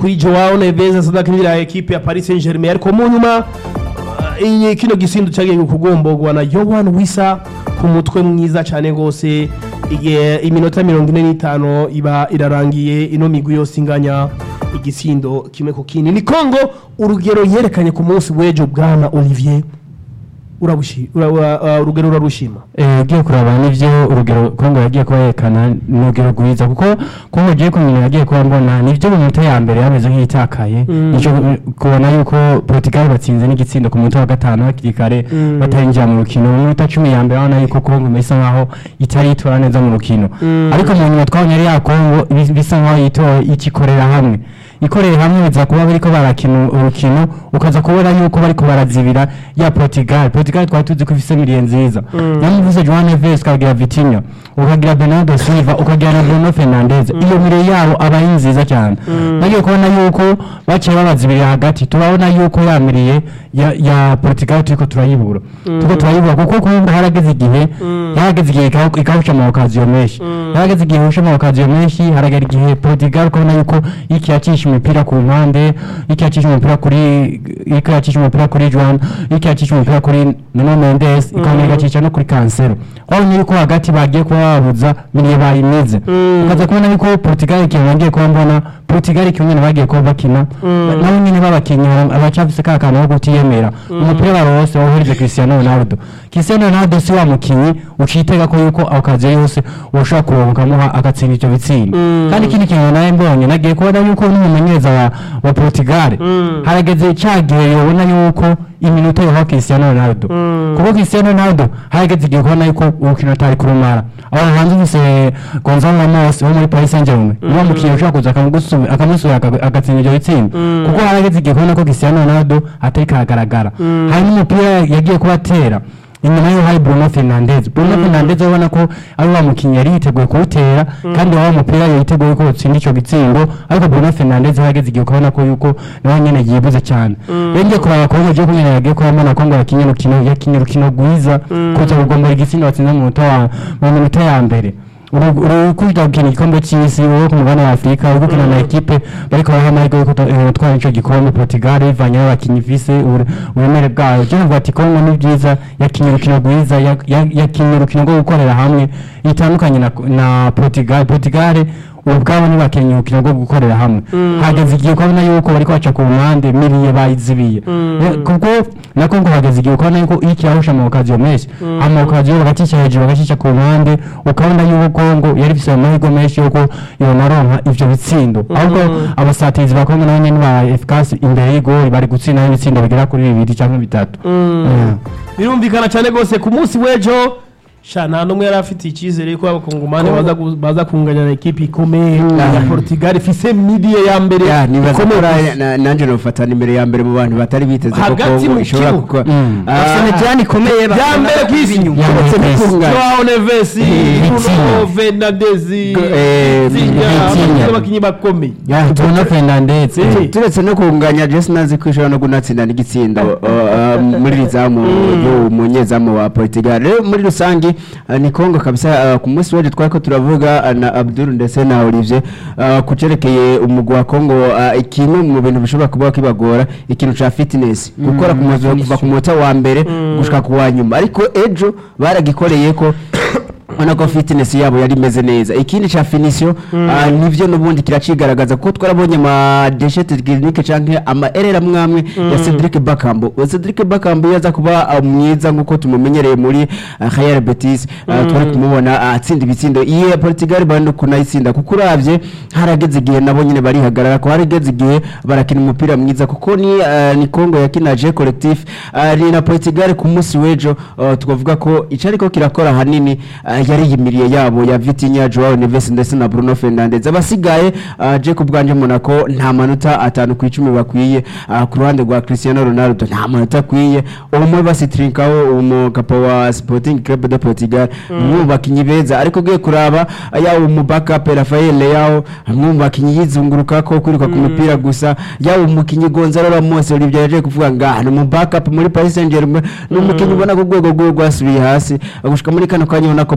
kuri Joao Neves asanzwe akinira ekipe ya Paris Saint-Germain ariko mu nyuma uh, iyi kino gisindu cyagiye kugombogwa na Yohan Wissa ku mutwe mwiza cyane gose igihe iminota mirongo ine n'itanu iba irarangiye ino migwi yose inganya igisindo kimwe ku kindi ni Congo urugero yerekanye ku munsi w'ejo bwana Olivier urabushi ura- ura- uh, urugero urarushima Eh, ugiye kuraba nivyo urugero kongo yagiye kuba yerekana ni urugero rwiza kuko kongo ugiye kumenya yagiye kuba mbona nivyo mu minota ya mbere yameze nk'iyitakaye Mm. nico eh, kubona yuko portugal batsinze n'igitsindo ku munota wa gatanu hakiri kare Mm. batarinjira mu rukino mu minota cumi ya mbere urabona yuko kongo bisa nkaho itari yitora neza mu rukino Mm. ariko mu nyuma twabonye ari ya kongo bis- bisa nkaho yitoye ikikorera hamwe ikorera hamwe biza kuba bariko barakina urukino ukaza kubona yuko bariko barazibira ya Portugal Portugal twari tuzi ko ifise miliye nziza Mm. namuvuze João Neves ukagira Vitinho ukagira Bernardo Silva ukagira na Bruno Fernandes iyo miliye yabo aba ari nziza cyane Mm. nagiye kubona yuko baciye babazibira hagati turabona yuko ya miliye ya, ya Portugal turiko turayibura turiko turayibura kuko kumva harageze igihe Mm. harageze igihe ikaw- ikawusha mu okaziyo menshi Mm. harageze igihe ihusha mu okaziyo menshi haragera igihe Portugal ukabona yuko iki yacisha imipira ku mpande iki yacisha umupira kuri iki yacisha umupira kuri Juan iki yacisha umupira kuri Nuno Mendes ikabona Mm. igacisha no kuri Cancelo wabonye yuko hagati bagiye kuba babuza miliye bayimize Mm. ukaza kubona yuko Portugal ikintu bagiye kuba mbona Portugal ikintu nyene bagiye kuba bakina Mm. nabo nyene babakinnyi abacafise ka kantu ko kutiyemera umupira barose wohereze Cristiano Ronaldo Cristiano Ronaldo si wa mukinyi ucitega ko yuko ako kazi yose ushobora kuronka ukamuha agatsinda ivyo bitsinda Mm. kandi ikindi kintu nawe mbonye nagiye kubona yuko n'umumenyereza wa, wa Portugal Mm. harageze ca gihe yobona yuko iminota yoha Cristiano Ronaldo Mm. kuko Cristiano Ronaldo harageze igihe kubona yuko urukino atari kurumara aho hanze ufise Gonzalo Ramos wo muri Paris Saint-Germain niwo mukinyi ushobora kuza akamugusu- akamusubira aga- agatsinda ivyo bitsinda Mm. kuko harageze igihe kubona ko Cristiano Ronaldo atari karagaragara Mm. hari n'umupira yagiye kuba atera inyuma yo hari Bruno Fernandes Bruno Mm. Fernandes ubona ko ari wa mukinyi yari yiteguye kuwutera kandi wa mupira yiteguye ko utsinda ico gitsindo ariko Bruno Fernandes harageze igihe ukabona ko yuko nawe nyene yibuze cyane Mm. rero ngiye kuraba kongo je kunyene yagiye kuba mbona kongo yakinye urukino yakinye urukino rwiza Mm. kuza kugombora igitsindo batsinze mu minota wa mu minota ya mbere urukunda gukina igikombe cy'isi wowe ku mugabane wa afurika uri gukina na ekipe bariko baraha amahirwe yo kuta- eh, gutwara ico gikombe portugal bivanye n'abakinyi ifise ubure- uburemere bwayo je navuga ati kongo ni byiza yakinye urukino rwiza ya- ya- yakinye urukino rwo gukorera hamwe itandukanye na, na portugal portugal ubwabo ntibakenye urukino rwo gukorera hamwe Mm. hageze igihe ukabona yuko bariko baca ku mpande miliye bayizibiye Mm. Eh, kuko na kongo hageze igihe ukabona yuko iyo kirahusha mu okaziyo menshi Mm. ama okaziyo bagacisha hejuru bagacisha ku mpande ukabona yuko kongo yari ifise amahirwe menshi yuko yonaronka ivyo bitsindo ahubwo abasatirizi ba kongo nabo nyene ba efukasi imbere y'igori bari gutsinda ibitsindo bigera kuri bibiri canke bitatu Mm. birumvikana cyane rwose ku munsi w'ejo sha nta n'umwe yari afite icyizere ko abakongomani baza gu- baza kunganya na ekipi ikomeye ya portugal ifise midiye ya mbere ya nibaza ikomeye ko gusa. na- nanjye nofatana imbere ya mbere mu bantu batari biteze ko Hagati kongo mu ishobora kibuga. gukora Mm. Ah, Arsenal ikomeye ya mbere ku isi Ya uretse mbere ku isi. n'itunganya. Joao Neves Bruno Vitinha. Fernandes eh, Vitinha Vitinha. abakinnyi bakomeye Ya, Bruno Fernandes Eh. turetse no kunganya jesi nazi ko ishobora no kunatsinda n'igitsindo uh, uh, muri rizamu y'umunyezamu wa portugal rero muri rusange uh, ni kongo kabisa uh, ku munsi w'ejo twari ko turavuga uh, na abdul ndetse na olivier uh, ku cerekeye umugwi wa kongo uh, kimwe mu bintu bishobora kuba kibagora ikintu ca fitness gukora ku mazu kuva ku munota wa mbere gushika ku wa nyuma ariko ejo baragikoreye ko ubona ko fitness yabo yari imeze neza ikindi ca finisio ah, nivyo nubundi kiracigaragaza kuko twarabonye ama deshete clinique canke ama erera mwamwe ya Cedric Bakambo Uwo Cedric Bakambo yaza kuba ah, mwiza nkuko tumumenyereye muri ah, Real Betis ah, twari kumubona ah, atsinda ibitsindo iye ya Portugal bandi kunayitsinda kuko uravye harageze igihe nabo nyene barihagarara ko harageze igihe barakina umupira mwiza kuko ni ah, ni Congo yakinaje collectif ah, ni na Portugal ku munsi w'ejo ah, tukavuga ko icariko kirakora hanini ah, yari yimiriye yabo ya Vitinha Joao Neves ndetse na Bruno Fernandes abasigaye uh, je kubwanje Monaco nta manota atanu ku icumi bakwiye uh, ku ruhande rwa Cristiano Ronaldo nta manota akwiye umwe basitrinkaho umugapa wa Sporting Club de Portugal mu bakinyi beza ariko giye kuraba yawo mu backup Rafael Leao mu bakinyi yizunguruka ko kwiruka ku mupira gusa yawo umukinyi Gonzalo Ramos Olivier yaje kuvuga nga ni mu backup muri Paris Saint-Germain ni umukinyi ubona ko urwego rwe rwasubiye hasi gushika muri kano kanya ubona ko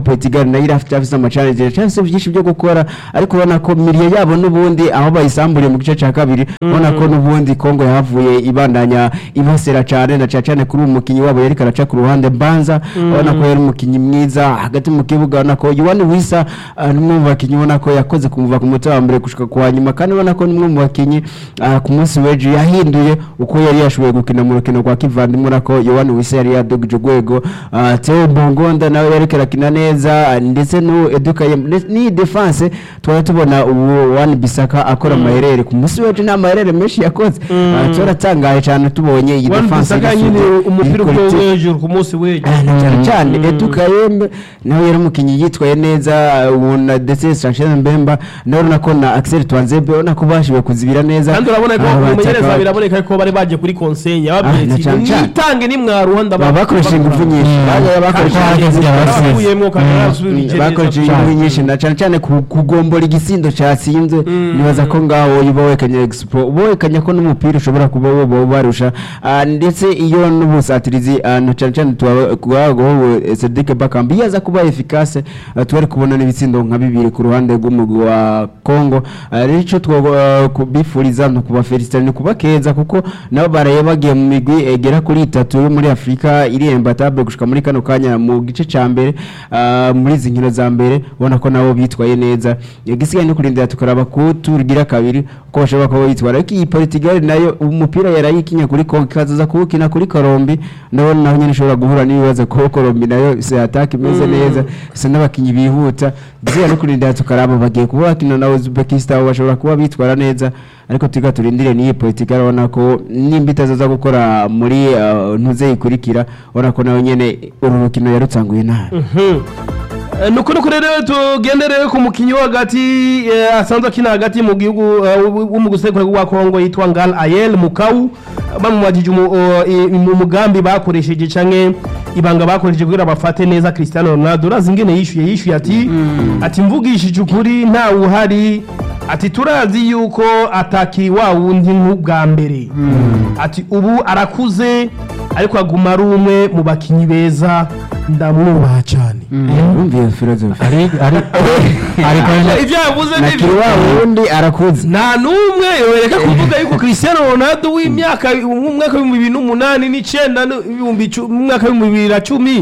Portugal nayo irafite afite amachallenges cyangwa byinshi byo gukora ariko ubona ko miliye yabo n'ubundi aho bayisamburiye mu gice cya kabiri ubona ko n'ubundi Congo yahavuye ibandanya ibasera cyane na cyane cyane kuri uwo mukinnyi wabo yari karaca ku ruhande Banza ubona ko yari umukinnyi mwiza hagati mu kibuga ubona ko Yohani Wisa ah, ni umwe mu bakinnyi ubona ko yakoze kumuva ku mutima wa mbere gushika ku wa nyuma kandi ubona ko ni umwe mu bakinnyi ah, ku munsi w'ejo yahinduye uko yari yashoboye gukina mu rukino rwa kivandimwe ubona ko Yohani Wisa yari yadugije urwego ah, Theo Bongonda nawe yari karakina neza ah, ndetse n'uwo Edukaye ni defense twari tubona ubu Wani Bisaka akora amaherere ku munsi w'ejo nta maherere menshi yakoze Ah, twaratangaye cyane tubonye iyi Wan defense Bissaka nyine iri- umupira iri ubwo quality. hejuru ku munsi w'ejo Ah, na cyane cyane Edu Kayembe nawe yari umukinnyi yitwaye neza ubu na ndetse Sanchez Mbemba nawe urabona ko na Axel Twanzebe urabona ko bashoboye kuzibira neza kandi urabona ko Ah, umumenyereza bataka- biraboneka ko bari bagiye kuri konseye Ah, yababwiye na ati cyane cyane. mwitange nimwaruha baba bakoresha ingufu nyinshi Bagiye bakoresha Kandi ingufu hageze nyinshi. baravuyemo kandi barasubije neza bakoresha cyane. ingufu nyinshi na cyane cyane ku- kugombora igisindo cyatsinze nibaza ko ngaho uba wekanye expo uba wekanye ko n'umupira ushobora kuba woba ubarusha Ah, ndetse iyo n'ubusatirizi ah, na cyane cyane twagaho Cedric Bakambi yaza kuba efficace ah, twari kubona n'ibitsindo nka bibiri ku ruhande rw'umugwi wa Congo Ah, rero icyo twabifuriza ni ukubafelicita ni kubakeza kuko nabo baraye bagiye mu migwi egera kuri itatu yo muri Afurika iri embatable gushika muri kano kanya mu gice ca mbere ah, muri izi nkino za mbere ubona ko nabo bitwaye neza igisigaye no kurindira tukaraba ko turugira kabiri uko bashobora kuba bitwara ariko iyi Portugal nayo umupira yarayikinya kuri Congo ikazaza kuwukina kuri Colombi naho naho nyine ishobora guhura n'ibibazo ko Colombi nayo se attack imeze neza se n'abakinyi bihuta igisigaye no kurindira tukaraba bagiye kuba bakina na Uzbekistan bashobora kuba bitwara neza ariko tuga turindire n'iyi Portugal ubona ko nimba itazaza gukora muri ah, ntuze ikurikira ubona ko nayo nyene uru rukino yarutsanguye nabi Eh, nuko nuko rero tugendere ku mukinyi wo hagati eh, asanzwe akina hagati mu gihugu eh, wo mu gusekura wa Kongo yitwa Ngal Ayel Mukau bamubajije umu- o, i- mu mugambi bakoresheje canke ibanga bakoresheje kugira bafate neza Cristiano Ronaldo urazi ingene yishuye yishuye ati ati mvugishije ukuri nta uhari ati turazi yuko ataki wa wundi nk'ubwa mbere ati ubu arakuze ariko aguma ari umwe mu bakinyi beza ndamwubaha cyane Urumva philosophy ari ari ariko ibyo yavuze na ni kiri wa wundi arakuze nta n'umwe yoreka kuvuga yuko Cristiano Ronaldo w'imyaka mu mwaka w'ibihumbi bibiri n'umunani n'icyenda n'ibihumbi cu- mu mwaka w'ibihumbi bibiri na cumi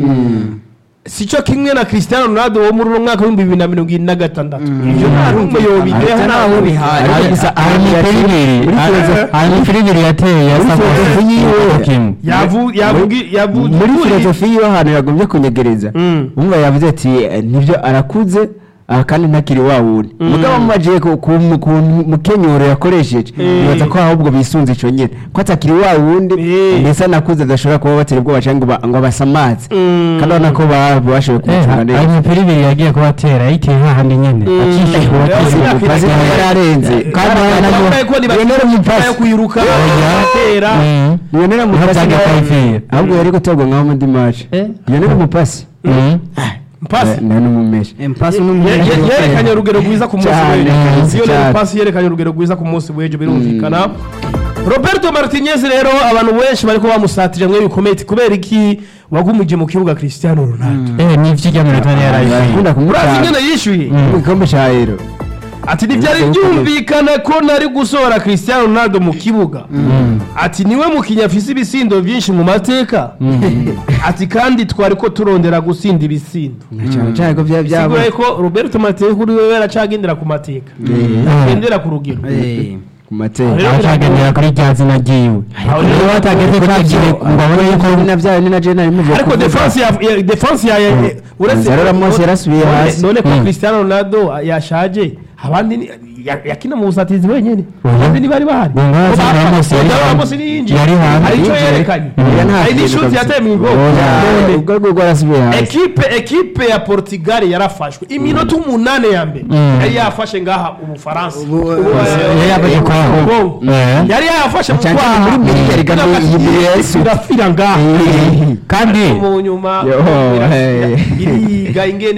si cyo kimwe na Cristiano Ronaldo wo muri uno mwaka w'ibihumbi bibiri na mirongo ine na gatandatu ibyo nta n'umwe yobideha ntaho bihari ari gusa hari imipira ibiri Muri hari- filozofi- hari imipira ibiri yateye ya Muri filozofi yiwe. kimwe yavu yavugi yavugi muri filozofi yiwe ahantu yagombye kunyegereza Mm. umva yavuze ati "Eh, nibyo arakuze ah, kandi ntakiri wa wundi mugabo amubajiye ku ku- mu- ku mukenyuro yakoresheje nibaza ko ahubwo bisunze ico nyene ko atakiri wa wundi Eh. ndetse anakuze adashobora kuba batera ubwoba canke ngo ba- ngo basamaze Mm. kandi urabona ko ba- bashoboye kumucunga hari neza imipira ibiri yagiye kuba atera yayiteye hahandi nyene acisha ku Yavuze bakozi ko Pasi yari arenze kandi Bavuga ko ni Lionel bakina Mupasi yo kwiruka atera Lionel Niho Mupasi byagiye nawe- kwifira. ahubwo yari gutorwa nkaho muri match Eh. Lionel Mupasi mpasi nawe n'umumesha Empasi Ye- n'umumenyereza ye- yerekanye urugero rwiza ku munsi Cyane, w'ejo cyane. iyo pasi yerekanye urugero rwiza ku munsi w'ejo birumvikana roberto martinez rero abantu benshi bariko bamusatira mwe bikomeye ati kubera iki wagumije mu kibuga cristiano ronaldo eh ni ivyo minota yari Barakunda yarayifiye urazi kumutanga ingene yishyuye mu gikombe cya Euro ati ntibyari byumvikana ko nari gusohora cristiano ronaldo mu kibuga ati niwe mukinnyi afise ibisindo byinshi mu mateka ati kandi twari ko turondera gusinda ibisindo cyane cyane ko byaba byaba siguye ko roberto martinez kuri we yaracagendera ku mateka agendera ku rugero ku mateka Rero acagendera kuri rya zina ryiwe Aho iyo rero batageze kwakire ngo abone yuko na byayo ni na Jena arimo ariko defense ya ya- defense ya ya- uretse Nzarora Mose yarasubiye none- hasi. none ko Mm. Cristiano Ronaldo yashaje abandi ni- ya- yakina mu busatizi wenyine abandi ntibari bahari Ngo ngaho Ko Nzarora bapfa- Mose yari Nzarora hanze. Mose niyinjiye Yari hanze. hari icyo Yinjiye. yerekanye Oya, nta hari kintu n'ishuti kabisa. yateye mu Oya, igoro ubwo rwo rwarasubiye hasi ekipe ekipe ya Portugal yarafashwe iminota umunani ya mbere Mm. yari yafashe ngaha ubufaransa Ubu- Ubu- yari yafashe kwaho. Congo. Eh. yari yafashe mu Cyane cyane kwaha muri Mali yari gamye iyi Mali yahise. irafira ngaha kandi mu nyuma Yo, hey. iriga ingene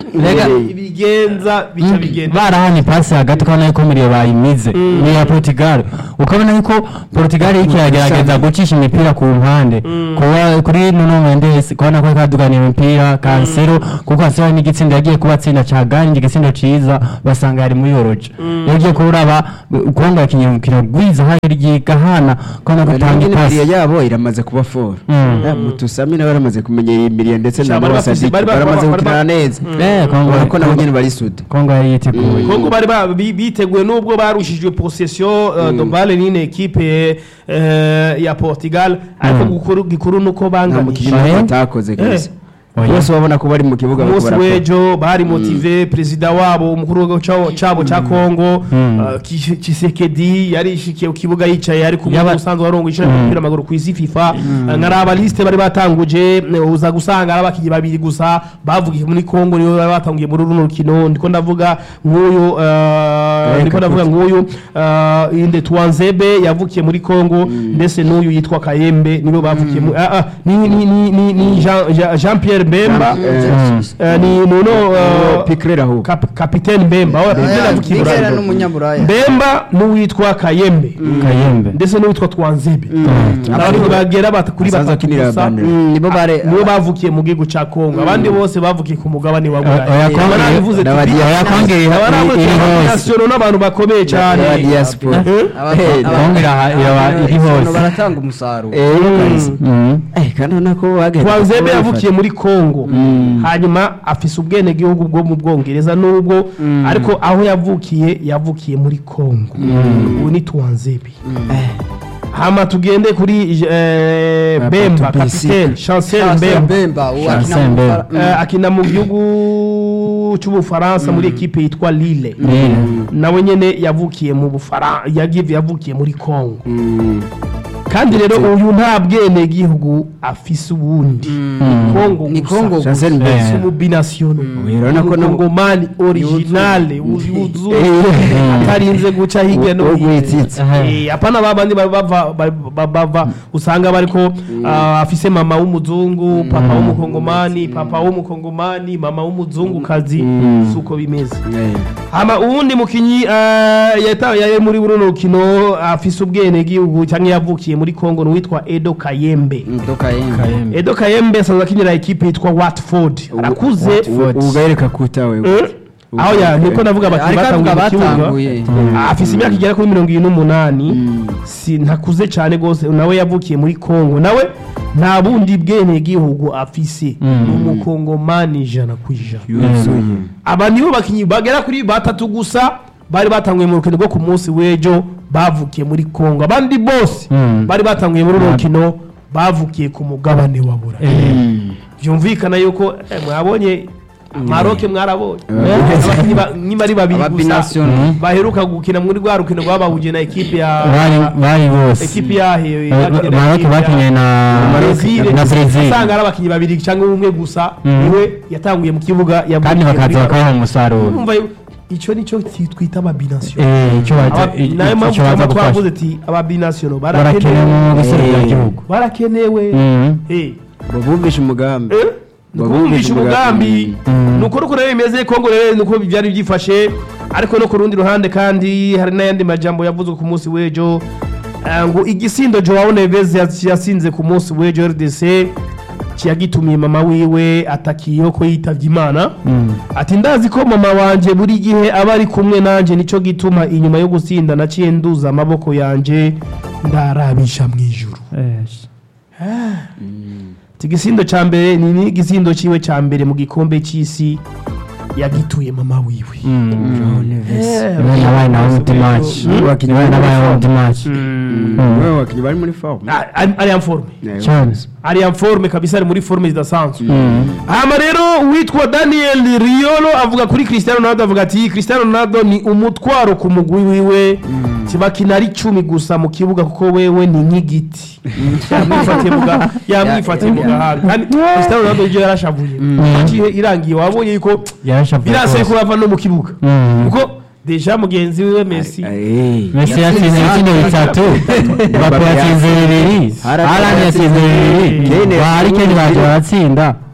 Rega- ibigenza bica bigenda barahanye pasi hagati ukabona yuko muriyo bayimize ni iya portugal ukabona yuko portugal iriko iragerageza gucisha imipira ku mpande kuba kuri nuno mendes kubona ko kaduganiye imipira kansero kuko kansero n'igitsinda yagiye kubatsinda ca ganje igitsindo ciza basanga yari muri yoroje yagiye kuraba kongo yakinye umukino gwiza hari ryigahana kubona gutanga Nyine ipasi imiriyo yabo iramaze kuba foro mutusami nawe baramaze kumenyera imiriyo ndetse Sha, na bari bafise- Sadiki bari ba- baramaze bari ba- gukina neza Eh, Congo- urabona ko nabo nyine bari sude kongo yari yiteguye kongo bari ba- bi- biteguye nubwo barushijwe possession uh, de balle n'ine equipe uh, ya portugal ariko gikuru gikuru nuko nta banganije mukinnyi Eh. n'umwe batakoze kabisa Oya. bose babona ko bari mu kibuga bariko umunsi barakora. w'ejo bari motive perezida wabo umukuru w'igihugu cabo- cabo ca kongo uh, Kis- kisekedi yarishikiye ku kibuga yicaye ari kumwe Yaba- n'umusanzu warongo ishira umupira w'amaguru ku isi fifa Uh, nka raba liste bari batanguje eh, uza gusanga ari abakinnyi babiri gusa bavugiye muri kongo nibo bari batanguye muri runo rukino ndiko ndavuga nk'uyu uh, ndiko ndavuga nk'uyu uh, inde twanzebe yavukiye muri kongo ndetse n'uyu yitwa kayembe nibo bavukiye mu- ah, ah, ni ni ni ni ni Jean- Jean Jean Pierre Bemba Eh, ni nuno Oh, Piquet ahubwo. kap- kapiteni Bemba aho kapiteni yavukiye i Bigera Burayi. n'umunyaburaya Bemba n'uwitwa Kayembe kayembe ndetse n'uwitwa Twanzebe abakinnyi bagera bat- kuri Asanzwe batatu akinira gusa Bandera. Mm, nibo bare nibo bavukiye mu gihugu ca Kongo abandi bose bavukiye ku mugabane wa oya, Burayi Kongo- barabivuze n'aba tuti- diaspora. oya, Kongo iri- abaravuze iri hose. national n'abantu bakomeye cyane Ya diaspora. aba- Eh, aba- Kongo iraha- iraba- iri Abantu hose. baratanga umusaruro Eh, kabisa. Mhm. Eh, kandi urabona ko bagenda Twanzebe kuba yavukiye muri Kongo hanyuma afise ubwenegihugu bwo mu Bwongereza nubwo ariko aho yavukiye yavukiye muri Kongo ubu ni Twanzebe hama tugende kuri eh, Ah, Bemba Pato kapitene Chancel Chancel Bemba Bemba uwo Chancel akina mu Bemba. Bufara- Eh, akina mu gihugu cy'ubufaransa muri ekipe yitwa Lille Lille. nawe nyene yavukiye mu Bufaransa yagiye yavukiye muri Kongo Mm. kandi rero uyu nta bwene gihugu afise ubundi Kongo Ni gusa. Kongo Chancel gusa. Mbemba. si umubinasiyonu urabona ko no- umukongomani originale yuzuye Eh. atarinze guca hirya no Wo hino gwitsitse. Eh, apana babandi ba- bava ba- ba- bava usanga bariko ah, afise mama w'umuzungu papa w'umukongomani papa w'umukongomani mama w'umuzungukazi suko bimeze Eh. hama uwundi mukinyi uh, yata yari muri buno rukino afise ubwene gihugu cyangwa yavukiye muri Kongo n'uwitwa Edo Kayembe Ndoka yembe Kayembe. Edo Kayembe asanzwe akinira ekipe yitwa Watford arakuze Ubu- ubu gahereka kuta we Eh, aho ya niko navuga abakinnyi ariko batanguye avuga mu kibuga batanguye afise imyaka igera kuri mirongo irindwi n'umunani si ntakuze cyane rwose nawe yavukiye muri Kongo nawe nta bundi bwene gihugu afise ni umukongomani ijana ku ijana yuzuye aba nibo bakinnyi bagera kuri batatu gusa bari batanguye mu rukino rwo ku munsi w'ejo bavukiye muri kongo abandi bose Mm. bari batanguye muri uru rukino bavukiye ku mugabane wa burayi byumvikana yuko eh, mwabonye maroke mwarabonye abakinnyi ba- nyuma ari babiri Aba gusa binational. baheruka gukina muri rwa rukino rwabahuje na ekipe ya bari bari bose ekipe yahe Eh, Maroc bakinye na Brezil na Brazil usanga ari abakinnyi babiri cyangwa umwe gusa Mm. niwe yatanguye mu kibuga yavukiye kandi muri bakaza Maroc. bakabaha umusaruro Urumva yo- icyo nicyo twita ababinasiyo Eh, icyo baza Aba- nayo mpamvu icyo baza twaba gufasha twavuze ati ababinasiyo barakenewe mu guserukira igihugu barakenewe Mhm. Eh, babumvisha umugambi eh, ni ukubumvisha umugambi ni ukuri uko rero bimeze kongo rero ni uko byari byifashe ariko no ku rundi ruhande kandi hari n'ayandi majambo yavuzwe ku munsi w'ejo Eh, ngo igisindo joao neves yas- yasinze ku munsi w'ejo rdc kiyagitumiye mama wiwe atakiyeho ko yitavye imana ati ndazi ko mama wanje buri gihe aba ari kumwe nanje nico gituma inyuma yo gusinda naciye nduza amaboko yanje ndarabisha mu ijuru ati igisindo ca mbere ni ni igisindo ciwe ca mbere mu gikombe c'isi yagituye mama wiwe Eh, nabaye nawe multimatch Abakinnyi nabaye bari muri nabaye forme. multimatch wewe wakinnyi bari muri forme Ah, ari ari en forme cyane ari en forme kabisa ari muri forme zidasanzwe hama rero uwitwa daniel riolo avuga kuri cristiano ronaldo avuga ati cristiano ronaldo ni umutwaro ku mugwi wiwe kibakina ari cumi gusa mu kibuga kuko wewe ni nk'igiti yamwifatiye mu ga- yamwifatiye mu gahanga kandi cristiano ronaldo ibyo yarashavuye igihe irangiye wabonye yuko yarashavuye biraseye ko rwose. bava no mu kibuga Mm. kuko deja mugenzi wiwe messi Eh. Messi yatsinze ibitsinda bitatu Mbappe yatsinze bibiri Haaland Haaland yatsinze bibiri Kane ba Harry Kane baje yatsinze baratsinda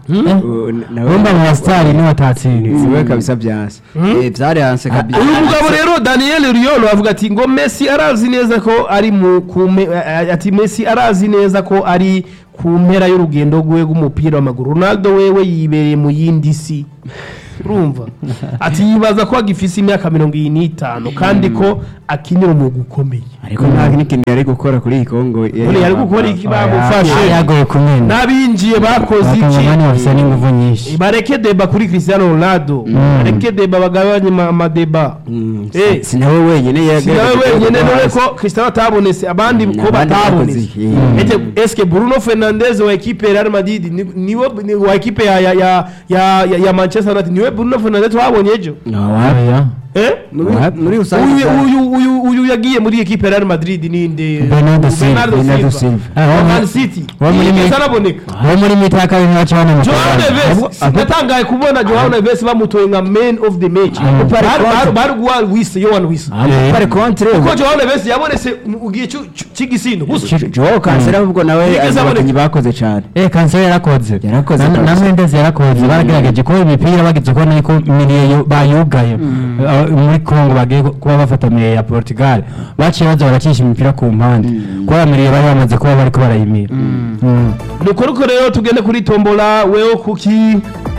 Uh, nawe- wumva mu basitari niwe atatsinze siwe kabisa byanse Eh, byari hanse kabisa uyu mugabo rero daniel riolo avuga ati ngo messi arazi neza ko ari mu kume eh, ati messi arazi neza ko ari ku mpera y'urugendo rwe rw'umupira w'amaguru ronaldo wewe yibereye mu yindi si urumva ati yibaza ko agifise imyaka mirongo iyi n'itanu kandi ko akinira umwuga ukomeye ariko nta n'ikintu yari gukora kuri iyi kongo None yari gukora iki bamufashe yagoye kumena n'abinjiye bakoze iki abakongomani bafite n'ingufu nyinshi bareke deba kuri cristiano ronaldo bareke deba bagabanye ama- amadeba Eh, sinawe wenyine si nawe wenyine none ko cristiano atabonetse abandi ko abandi batabonetse bakoze iki? Mm. Ete, eske bruno fernandez wa ekipe ya real madrid ni- niwe ni- wa ekipe ya, ya, ya, ya, ya, ya manchester united niwe bruno fernandez wabonye ejo Oya. Eh? Muri- muri rusange Uyu- byari- uyu- uyu- uyu yagiye muri ekipe ya real madrid ninde Bernardo Silva. Bernardo Bernardo Silva Silva. Ah, wa wa- man city wa muri yigeze mi- araboneka abo muri mita ya kabiri ntibaca Joao banamutwara Neves natangaye kubona Joao Neves bamutoye nka man of the match Mm. Bari- bari- bari guha Wise Yohan Wise pare kontre kuko Joao Neves yabonetse mu gihe cy'u- cy'u- cy'igisindo gusa joe kansera ahubwo nawe Yigeze ari mu aboneka. bakinnyi bakoze cyane Eh kanseri yarakoze Yarakoze Na- na kabisa. Mendes yarakoze baragerageje kuba imipira bagize ko niko miliye bayugaye Eh, muri Congo bagiye ku- kuba bafata miliye ya Portugal baciye baza baracisha imipira ku mpande kuba miliye bari bamaze kuba bariko barayimira Mm. nuko nuko rero tugende kuri tombola weho kuki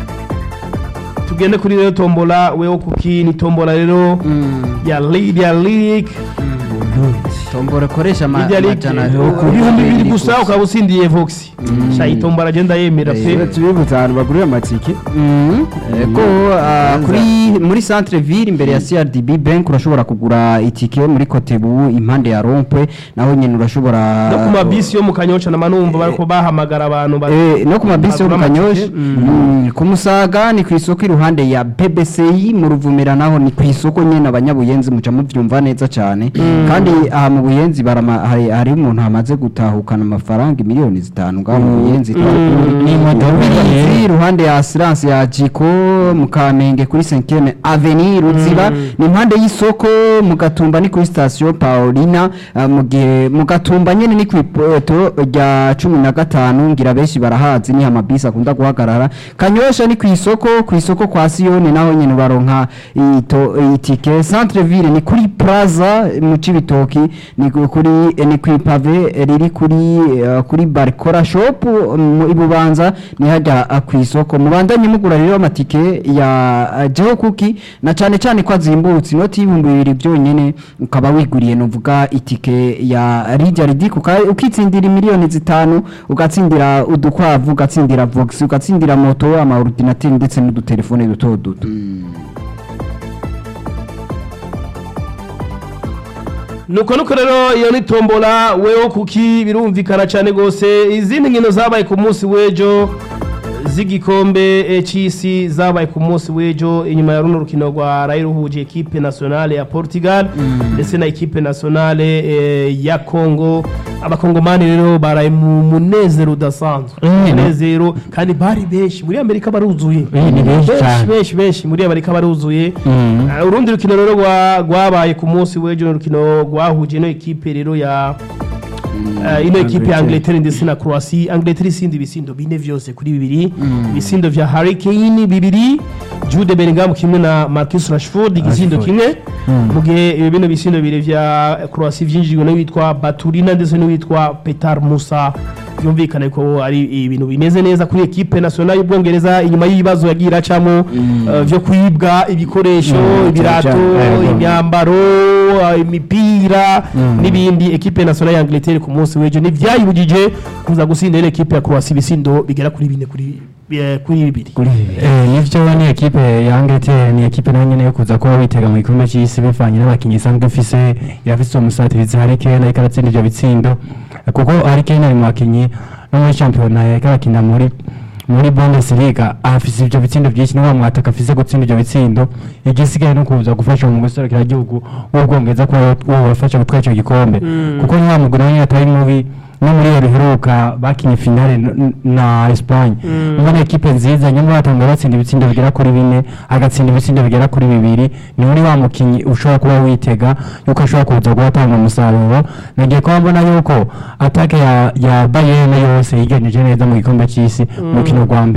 tugende kuri rero tombola weho kuki ni tombola rero ya Lydia League tombora koresha ama- Lydia League amajana ibihumbi bibiri gusa ukaba utsindiye Vox sha iyi tombola agenda yemera pe tubibutsa ahantu bagurira amatike ko ah, kuri muri centre ville imbere ya CRDB bank urashobora kugura itike muri Kotebu impande ya Rompwe naho nyine urashobora no ku mabisi yo mu kanyosha na manumva bariko bahamagara abantu bari- Eh, no ku mabisi yo mu bagura kanyosha amatike. Mm, ku musaga ni ku isoko iruhande ya bbci mu ruvumera naho ni ku isoko nyine abanyabuyenzi muca mubyumva neza cyane kandi aha mu buyenzi barama- hari hari umuntu hamaze gutahukana amafaranga miliyoni zitanu ngaho mu buyenzi Ni imodoka iriye. iruhande ya asiranse ya jiko mu kamenge kuri senkene aveni ruziba ni impande y'isoko mu gatumba ni kuri sitasiyo paulina ah, mu gihe mu gatumba nyine ni ku ipoto rya cumi na gatanu ngira benshi barahazi ni amabisi akunda guhagarara kanyosha ni ku isoko ku isoko kwa siyoni naho nyine baronka ito- itike centre ville ni kuri plaza mu cibitoki ni ku- kuri ni ku ipave riri kuri eh, kuri barikora shop mu ibubanza ni hajya ah, ku isoko mubandanye mugura rero amatike ya ah, jeho kuki na cyane cyane ko azimbutse inoti y'ibihumbi bibiri byonyine ukaba wiguriye nuvuga itike ya rijya ridik ukitsindira miliyoni zitanu ugatsindira udukwavu ugatsindira vox ugatsindira moto amaordinateri ndetse n'udutelefone duto duto nuko nuko rero iyo ni tombola weho kuki birumvikana cyane rwose izindi nkino zabaye ku munsi w'ejo z'igikombe eh, c'isi zabaye ku munsi w'ejo inyuma ya runo rukino rwa ruhuje ekipe nationale ya portugal ndetse na ekipe nationale eh, ya congo abakongomani rero baraye mu munezero udasanzwe Mm. munezero kandi bari benshi muri amerika baruzuye Eh, ni benshi cyane. benshi benshi muri amerika baruzuye Mm. Uh, urundi rukino rero rwa- rwabaye ku munsi w'ejo ni urukino rwahuje ino ekipe rero ya uh, ino ekipe ya angleterre ndetse na croatie angleterre isindi ibisindo bine vyose kuri bibiri ibisindo vya harry kane bibiri jude bellingham kimwe na marcus rashford igisindo Rashford. kimwe mu gihe ibi bino bisindo bibiri vya croatie vyinjijwe n'uwitwa baturina ndetse n'uwitwa petar musa byumvikane ko ari ibintu bimeze neza kuri ekipe nationale y'ubwongereza inyuma y'ibibazo yagiye iracamo uh, vyo kwibwa ibikoresho ibirato cyane. imyambaro uh, imipira n'ibindi ekipe nationale ya Angleterre ku munsi w'ejo ntivyayibujije kuza gutsindira ekipe ya Croatia ibisindo bigera kuri bine kuri eh, kuri bibiri Eh, nivyo ni ekipe ya Angleterre ni ekipe nayo nyene yo kuza kuba witega mu gikombe c'isi bivanye n'abakinyi isanzwe ifise irafise umusatirizi Harry Kane ariko aratsinda ivyo bitsindo kuko Harry Kane ari mu bakinyi no muri shampiyona yariko arakina muri muri Bundesliga afise ivyo bitsindo vyinshi niwe mwataka afise gutsinda ivyo bitsindo igisigaye no kuza gufasha mu guserukira igihugu w'ubwongereza kuba wabafasha gutwara ico gikombe kuko ni wa mugwi nawe nyene atari mubi no muri iyo biheruka bakinye finale n- n- na Espagne ubona ekipe nziza nyuma batanga batsinda ibitsindo bigera kuri bine agatsinda ibitsindo bigera kuri bibiri ni muri wa mukinyi ushobora kuba witega yuko ashobora kuza guhatanga umusaruro nagiye kuba mbona yuko atake ya, ya Bayern yose yigenjeje neza mu gikombe c'isi mu rukino rwa mbere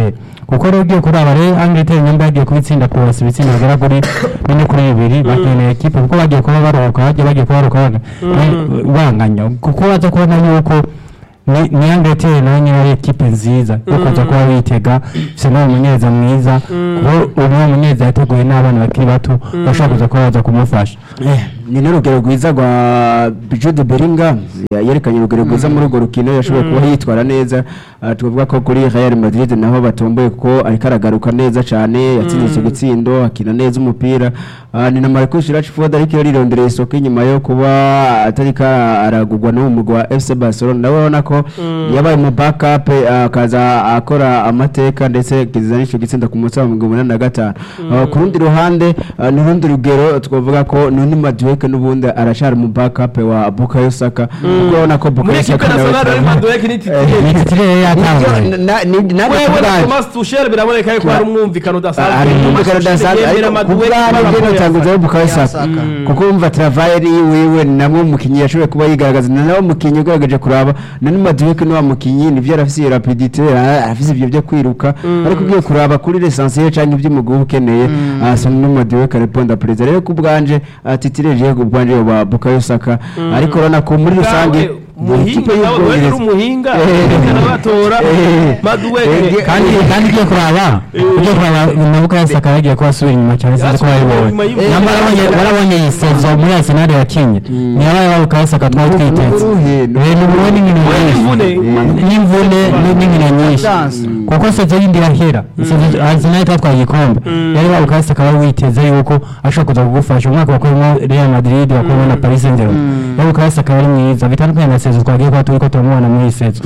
kuko rero ugiye kuraba rero Angleterre nyamba yagiye kubitsinda Croatia ibitsinda bigera kuri bine kuri bibiri bakeneye ekipe kuko bagiye kuba baruhuka bagiye bagiye kuba baruhuka baga- ba- banganya kuko baza kubona yuko ni ni Angleterre nayo nyine ari ekipe nziza yo kuza kuba bitega bisa n'uwo munyeza mwiza kuko uwo munyeza yateguye n'abana bakiri bato bashobora kuza kuba baza kumufasha Eh, ni n'urugero rwiza rwa Jude Bellingham Ya- yerekanye urugero rwiza muri urwo rukino yashoboye kuba yitwara neza Ah, tuvuga ko kuri Real Madrid naho batomboye kuko ariko aragaruka neza cyane yatsinze icyo gitsindo akina neza umupira Ah, ni na Marcus Rashford ariko yarirondereye isoko inyuma yo kuba atariko aragurwa n'uwo mugwi wa FC Barcelona nawe urabona ko yabaye mu backup ah, akaza akora amateka ndetse kizana icyo gitsinda ku munsi wa mirongo umunani na gatanu Ah, ku rundi ruhande ah, ni urundi rugero twavuga ko Noni Madueke n'ubundi arashara mu backup wa Bukayo Saka kuko urabona ko Bukayo muri ekipe Saka nawe nationale Real Madrid ni titire ni titire yatangaye Nibyo, na- ni- nanjye wewe na kubwanjye. Thomas Tuchel biraboneka yuko hari umwumvikano udasanzwe ari Thomas umwumvikano Tuchel udasanzwe yemera ariko Madueke kubwabo n'abakuru bwe ya natanguzaho Saka. Bukayo Saka Saka. kuko wumva travail wiwe namwe umukinnyi yashoboye kuba yigaragaza ni nawe mukinnyi ugaragaje kuraba Noni Madueke ni wa mukinnyi nivyo arafise iyo rapidité ara- arafise ibyo byo kwiruka ariko ugiye kuraba kuri l'essentiel canke ibyo umugwi uba ukeneye ah, so Noni Madueke répondre président rero ku bwanje ah, titire je ku bwanje wa Bukayo Saka ariko urabona ko muri rusange Bwawe, ni umuhinga ikipe nawe wewe uri y'ubwongereza umuhinga Eh. batora Eh. Madueke Eh, kandi kandi ugiye kuraba ugiye kuraba nabuka yasaka yagiye kuba asubira inyuma cyane sinzi ko Yasubira wabibonye inyuma y'ubu- namba warabonye warabonye iyi sezo muri Arsenal yakinye niyabaye wabuka yasaka twari twiteze Uruhe, Eh, ni ubuhe n'inkino Imvune. nyinshi n'imvune ni- n'inkino nyinshi Dance. kuko sezo yindi irahera Sezo- Arsenal itatwaye igikombe yari wabuka yasaka wari witeze yuko ashobora kuza kugufasha umwaka wakuyemo Real Madrid wakuyemo na Paris Saint-Germain wabuka yasaka yari mwiza bitandukanye na sezo twagiye kuba turi ko turamubona muri iyi sezo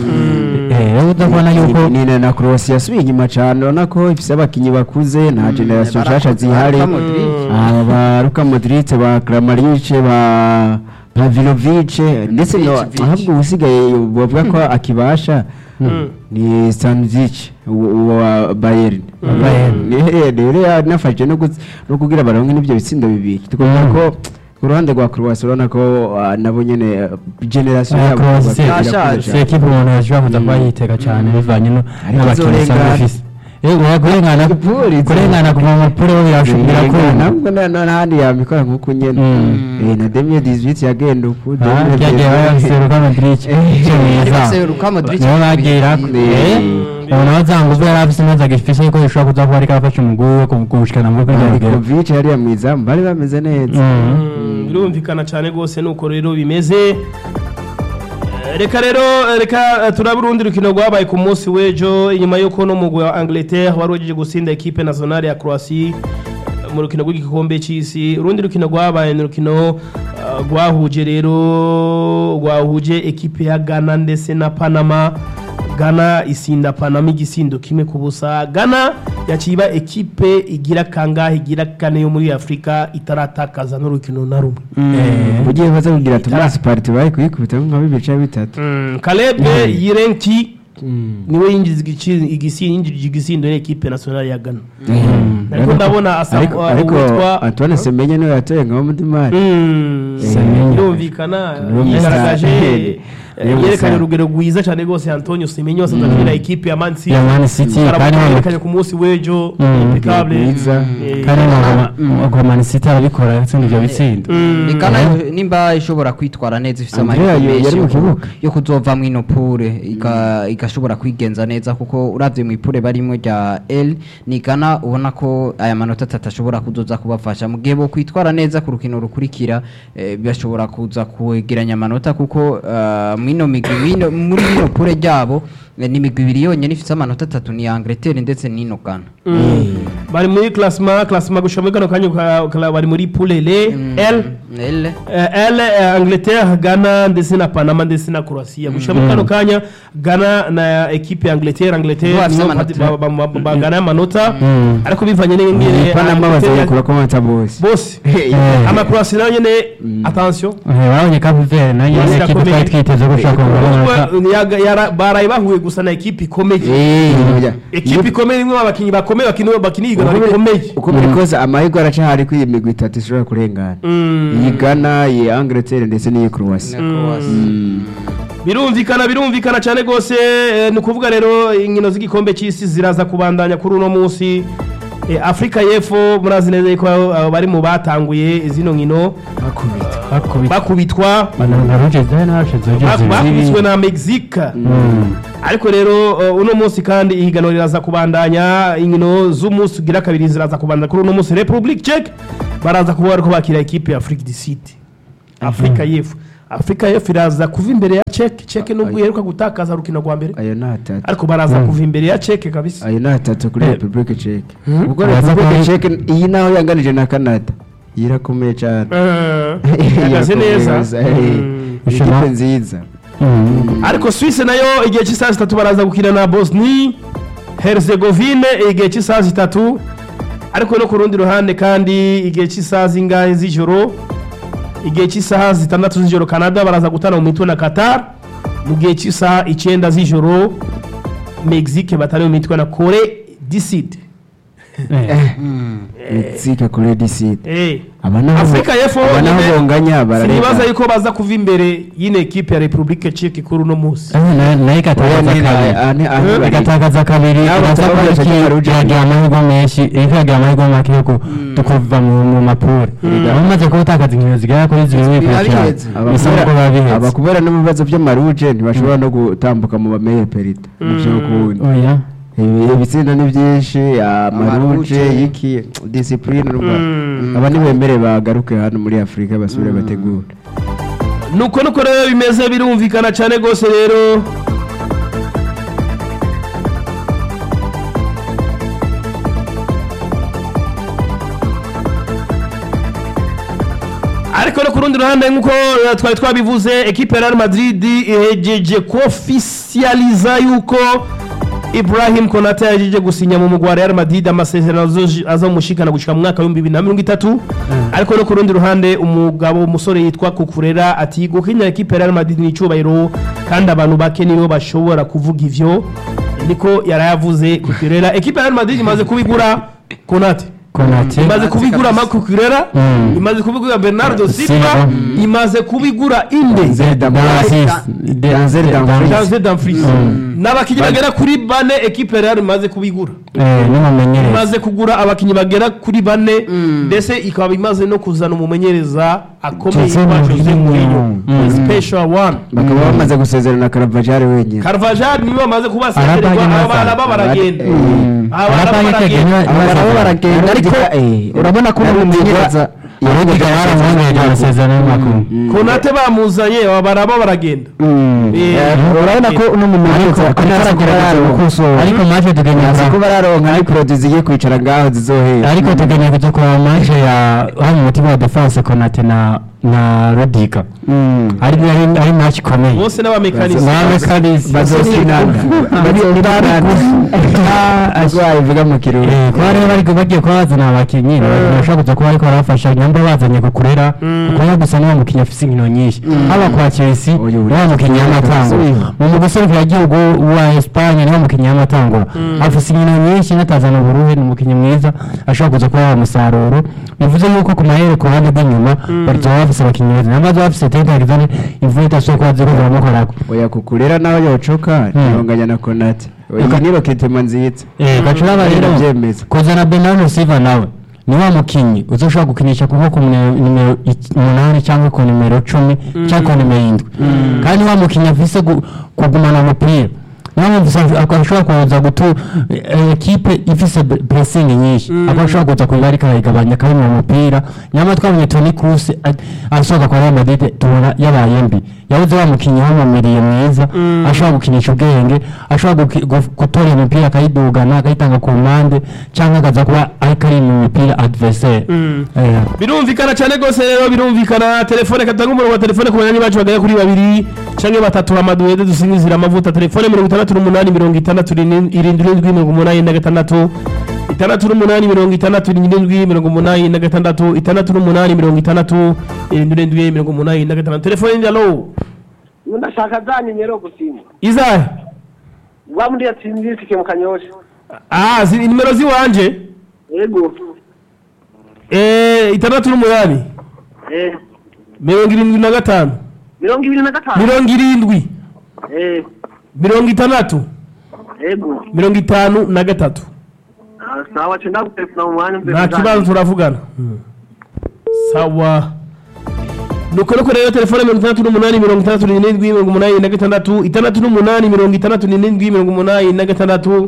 eh rero udabona yuko ni ni na Croatia yasubiye inyuma cyane urabona ko ifise abakinyi bakuze nta generation nshasha zihari Luka Modric. Ah, ba Luka Modric ba Kramaric ba Pavlovic ndetse no Vic. ahubwo usigaye bavuga ko akibasha ni Stanzic wa Bayern Bayern. ni rero yanafashije no gutsi- no kugira baronke n'ibyo bitsindo bibiri tukavuga ko ku ruhande rwa Croatia urabona ko ah, nabo nyene ah, generation Ah, yabo Croatia irakuze Yashaje. cyane. si ekipe umuntu yashobora kuza kuba yitega cyane bivanye no- Ariko n'abakinnyi usanga izorengana. ifise Eh, kurengana Ipolisi. kurengana kuva mu mupira wo birashobora kumva ntabwo n'ahandi yabikora nk'uko nyine Mm. Eh, na demiye dizibiti yagenda uku Ah, ryagiye bayaseruka Modric cyo mwiza Yarafise Luka Modric. niho bagira Eh. ubu nawe zanga ubwo yari afise neza gifise ko bishobora kuza kuba ariko arafasha umugwi we ku- kuwushikana mu rwego rugero Marikovic yariya mwiza bari bameze neza Mm, birumvikana cyane rwose nuko rero bimeze Eh, reka rero eh, reka eh, turabe urundi rukino rwabaye ku munsi w'ejo inyuma y'uko no mugwi wa Angleterre wari wagejeje gusinda ekipe nationale ya Croatia eh, mu rukino rw'igikombe cy'isi urundi rukino rwabaye ni urukino eh, rwahuje rero rwahuje ekipe ya Ghana ndetse na Panama Ghana isinda Panama igisindo kimwe ku busa Ghana yaciba ekipe igira kangahe igira kane yo muri Afrika itaratakaza n'urukino na rumwe Eh, ugiye baza kugira Thomas Partey bari kuyikubita nka bibiri cyangwa bitatu Mm, Caleb Yirenki niwe yinjiza igici- igisi- yinjije igisindo n'ekipe nationale ya Ghana ariko ndabona asa ariko uh, ariko uwitwa Antoine Semenyo niwe yatoye nka Mudimari Mm, Semenyo. birumvikana Niwe yigaragaje musa- eh, Niwe musa- yerekanye urugero rwiza cyane rwose Antonio Semenyo asanzwe akinira ekipe ya Man City Ya Man City, Aramuka kandi wa- yerekanye ku munsi w'ejo Mm, impeccable mwiza. Eh, kandi ntabwo Man City arabikora yatsinda ibyo bitsindo mm, Ikana nimba ishobora kwitwara neza ifite Andrea amahirwe yo- menshi yari mu yo ku- kibuga. yo kuzova mu ino pure ika- igashobora kwigenza neza kuko uravye mu ipure barimo rya L ni Ghana ubona ko aya manota atatu ashobora kuzoza kubafasha mu gihe bo kwitwara neza ku rukino rukurikira eh, bashobora kuza kwegeranya amanota kuko eh, mwino migwi mwino- muri ino pure ryabo eh, ni imigwi ibiri yonyene ifite amanota atatu ni Angleterre ndetse n'ino Ghana bari muri classement classement gushika muri kano kanya ka- ka- bari muri poule L L L Eh, L eh, Angleterre Ghana ndetse na Panama ndetse na Croatia gushika muri kano kanya Ghana na ekipe ya Angleterre Angleterre Bo bafise niyo amanota. ba- ba- ba- ba- bagana amanota Mm. ariko bivanye n'ingene Panama bazayakura ko mata bose bose Eh. ama Croatia nayo nyene attention Eh, warabonye Cape Verde nayo Yes, yari ekipe irakomeye. twari twiteze ko ushobora kubona Ubwo, yaga- yara- baraye bahuye gusa na ekipe ikomeye Eh, ekipe ikomeye imwe abakinnyi bakomeye bakina bakina igana rikomeye uko biri kose amahirwe aracahari ko iyi migwi itatu ishobora kurengana Mm. iyi Ghana iyi Angleterre ndetse n'iyi Croatia na Croatia birumvikana birumvikana cyane rwose eh, ni ukuvuga rero inkino z'igikombe cy'isi ziraza kubandanya kuri uno munsi Eh, afurika y'epfo murazi neza yuko abo bari mu batanguye zino nkino bakubita bakubitwa bananga roje zari nashize bak- bakubiswe roje na mexique ariko rero uh, uno munsi kandi ihiganwa riraza kubandanya inkino z'umunsi ugira kabiri ziraza kubandanya kuri uno munsi republic check baraza kuba bariko bakira ekipe ya afrique du sud afurika y'epfo afurika y'epfo iraza kuva imbere ya cek cek nubwo iheruka gutakaza rukino rwa mbere ayo ni atatu ariko baraza kuva imbere ya cek kabisa ayo ni atatu kuri Eh. repubulike ceke ubwo Araza repubulike kuba- ceke iyi naho yanganije na canada iyi irakomeye cyane Eh, ihagaze Irakomeye neza gusa, eh. Mm. Ni ikipe nziza ariko swisse nayo igihe cy'isaha zitatu baraza gukina na bosni herzegovine igihe cy'isaha zitatu ariko no ku rundi ruhande kandi igihe cy'isaha zingahe z'ijoro igihe cy'isaha zitandatu z'ijoro canada baraza gutana mu mitwe na qatar mu gihe cy'isaha icyenda z'ijoro mexique batari mu mitwe na kore diside mexique kuri diside Eh. aba naho Afrika y'Epfo aba naho nyine bonganya sinibaza barareka yuko baza kuva imbere y'ino ekipe ya republique czech kuri uno munsi nayo igatakaza kabiri igatakaza kabiri Nabo iraza bataba kuba barashaka iki- Maruja. iragira amahirwe menshi iriko iragira amahirwe make yo ku- tukuva mu mu mapure bamaze kubatakaza inkino zigera kuri zibiri Biba bikurikirana biheze. bisa nk'uko biba biheze abakubera no mu bibazo by'amaruje ntibashobora no gutambuka mu bameye perida mu by'ukundi oya Ibi- ibitsinda ni byinshi amaruje Amaruje. iki disipurine aba ntibemere bagaruke hano muri afurika basubire bategure nuko nuko rero bimeze birumvikana cyane rwose rero ariko no ku rundi ruhande nk'uko eh, twari twabivuze ekipe ya Real Madrid ihejeje kuofisializa yuko Ibrahim Konate yajeje gusinya mu mugwa wa Real Madrid amasezerano azoji- azomushikana gushika mu mwaka w'ibihumbi bibiri na mirongo itatu ariko no ku rundi ruhande umugabo umusore yitwa Kukurera ati gukinya ekipe ya Real Madrid ni icyubahiro kandi abantu bake nibo bashobora kuvuga ivyo niko yarayavuze Kukurera ekipe ya Real Madrid imaze kubigura Konate konate imaze kubigura Marco Kukurera Mm. imaze kubigura Bernardo Silva Silva. imaze kubigura Inde Denzel Dumfries. Denzel Dumfries. Janze Dumfries n'abakinnyi bagera kuri bane ekipe ya Real imaze kubigura n'umumenyereza imaze kugura abakinnyi bagera kuri bane ndetse ikaba imaze no kuzana umumenyereza akomeye Jose yitwa Jose Mourinho. Mourinho Mm. special one bakaba bamaze gusezerana karavajari wenyine Carvajal niwe bamaze kubasezererwa Arabanye aba bana neza. bo baragenda Mm. aba bana bo Arabanye baragenda kagena- aba nabo baragenda ariko Eh, urabona ko Arabanye umumenyereza aravuga yaramwongereje amasezerano y'amakuru konate bamuzanye aba bana bo baragenda Eh, urabona ko uno mumenyereza Ariko- ariko aragerageza gukosora ariko maje tugeneye Nzi ko bararonka ari produit zigiye kwicara ngaho zizohera ariko tugeneye kujya kureba maje ya hano umutima wa defense konate na na rodiga ari ari ari match ikomeye bose n'abamekanisi n'abamekanisi bazosinana azwaye ivuga mu kirundi Eh, kuba rero bari bagiye kuba bazana abakinnyi bashobora kuza kuba ariko barafasha nyamba bazanye kukurera kukurera gusa niwo mukinnyi afise inkino nyinshi haba kwa Chelsea Uyu uri- niwo mukinnyi y'amatango mu mu guserukiragihugu wa Espagne niwo mukinnyi y'amatango afise inkino nyinshi natazana uburuhe ni umukinnyi mwiza ashobora kuza kuba yaba umusaruro bivuze yuko ku mahere ku ruhande rw'inyuma bazoba bafise abakinnyi beza nyamba bazoba bafise Teta Gizane imvura idashobora kuba ziri kuramukorako oya kukurera nawe yocoka ntibonganya na konate oya ni roketema nziza Eh, gacuraba rero Ndabyemeza. kuzana Bernardo Silva nawe ni wa mukinyi uzoshobora gukinisha kuva ku nimero nimero ic- umunani cyangwa ku nimero cumi cyangwa ku nimero indwi kandi wa mukinyi afise gu- kugumana umupira niyo mpamvu usanga- ak- ashobora kuza gutu eh, ekipe ifise bre- pressing nyinshi akaba ashobora kuza kuba ariko arayigabanya akari mu mupira nyamara twabonye Toni Kroos a- asohoka kwa Real Madrid tubona yabaye mbi yabuze wa mukinyi wamumiriye mwiza ashobora gukinisha ubwenge ashobora guki- gu- gutora imipira akayidugana akayitanga ku mpande cyangwa akaza kuba ariko ari mu mipira adversaire Eh, birumvikana cyane rwose rero birumvikana telefone katanga umurongo wa telefone ku banywanyi bacu bagera kuri babiri canke batatu hamaduwede dusinzira amavuta telefone mirongo itandatu n'umunani mirongo itandatu n'ini- irindwi n'indwi mirongo umunani na gatandatu itandatu n'umunani mirongo itandatu n'indwi mirongo umunani na gatandatu itandatu n'umunani mirongo itandatu irindwi n'indwi mirongo umunani na gatandatu telefone ndi alo ndashaka za nimero gusimba izahe wa muri yatsindisike mu kanyosha ah zi- nimero ziwanje yego eh itandatu n'umunani eh mirongo irindwi na gatanu mirongo ibiri na gatanu mirongo irindwi Eh, mirongo itandatu ego. mirongo itanu na gatatu Ah, sawa cenda gutelefona mu mwanya mbe nta kibazo turavugana sawa nuko nuko rero telefone mirongo itandatu n'umunani mirongo itandatu n'irindwi mirongo umunani na gatandatu itandatu n'umunani mirongo itandatu n'irindwi mirongo umunani na gatandatu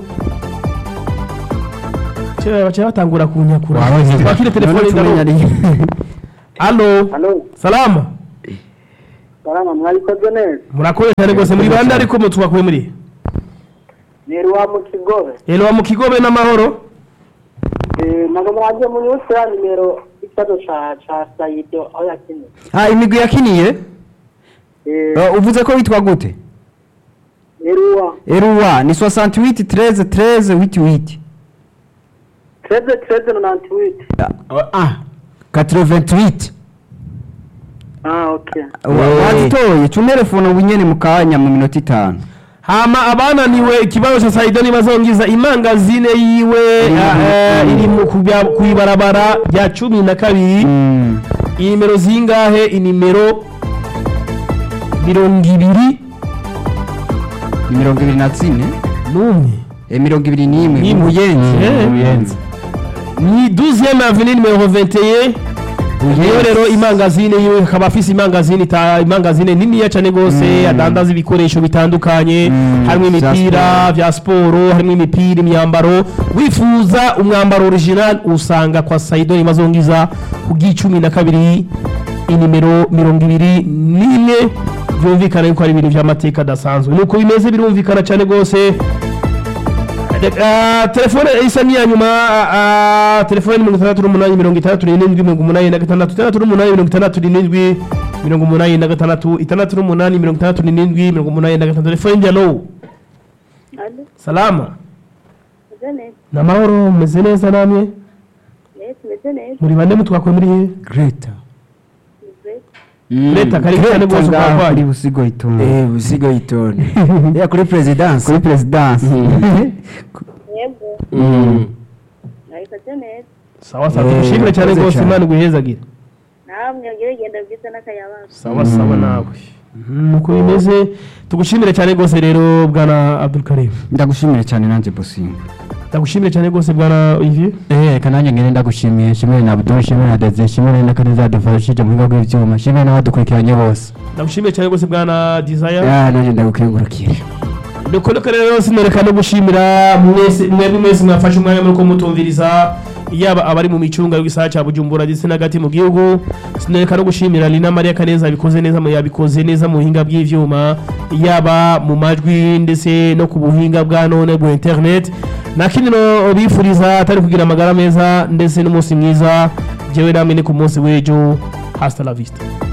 Cya- baca batangura kunyakura Wabaze. twakire telefone ndaro alo Halo, salama salama mwabikoze neza. murakoze cyane rwose muri bande ariko mu twakuye muri Ni Ruwa mu Kigobe. elo mu kigobe n'amahoro Eh, nago mwaje mu nyusi ya nimero ikibazo ca ca Saido aho yakiniye. ah imigwi yakiniye Eh, Eh, uvuze ko witwa gute ni Ruwa. eruwa ni 68 13 13 88 Treze treze na nanti witi. ah 88 Ah, okay. Wa- wazitoye cunterefone ubu nyene mu kanya mu minota itanu hama abananiwe ikibazo cha Saido nibazongiza imangazine yiwe ah, eh, iri mu kubya- kwibarabara rya cumi na kabiri Mm. inimero zingahe inimero mirongo ibiri ni mirongo ibiri na zine n'umwe Eh, mirongo ibiri n'imwe N'imwe. mu buyenzi Eh. Uyenzi. ni 12e avenue numero 21 niyo rero imangazine yiwe akaba afise imangazine ita imangazine niniya cyane gose adandaza ibikoresho bitandukanye Mm, harimo vya imipira vya siporo harimo imipira imyambaro wifuza umwambaro original usanga kwa Saido Imazongiza ku bw'icumi na kabiri inimero mirongo ibiri n'imwe byumvikana yuko ari ibintu by'amateka adasanzwe nuko bimeze birumvikana cyane gose Ah, telefone isa n'iya nyuma ah, telefone ni mirongo itandatu n'umunani mirongo itandatu n'irindwi mirongo umunani na gatandatu itandatu n'umunani mirongo itandatu n'irindwi mirongo umunani na gatandatu itandatu n'umunani mirongo itandatu n'irindwi mirongo umunani na gatandatu telefone ndi alo Alo, salama meze neza. ni amahoro mumeze neza namwe Yes, meze neza. muri bande mutwakuye muri he greta Meze. leta kari cyane rwose Ngaho kuri ukwarwaye busigo itonde eh busigo yitone ya kuri presidence kuri perezidansi Yego, Mm. nabikoze neza. sawa sawa Eh, tugushimire cyane urakoze rwose cyane. imana iguhezagire Namwe ngire igenda bwiza n'akayabazo. sawa sawa nawe nuko bimeze tugushimire cyane rwose rero bwana Abdul Karim ndagushimire cyane nanjye businga ndagushimire cyane rwose bwana Olivier Eh, kananya ngene ndagushimiye shimire na Abdul shimire na Deze shimire na Kaneza dufashije mu bigo by'ivyuma shimire n'abadukurikiranye bose ndagushimiye cyane rwose bwana Desire ya nanjye ndagukengurukira nuko reka rero sinoreka no gushimira mwese mwebwe mwese mwafashe umwanya muri ko mutumviriza yaba abari mu micunga y'igisagara cya Bujumbura ndetse n'agati mu gihugu sinoreka no gushimira Lina Maria Kaneza yabikoze neza mu yabikoze neza mu buhinga bw'ivyuma yaba mu majwi ndetse no ku buhinga bwa none bwa internet na kinino bifuriza atari kugira amagara meza ndetse n'umunsi mwiza jewe namwe ni ku munsi w'ejo hasta la vista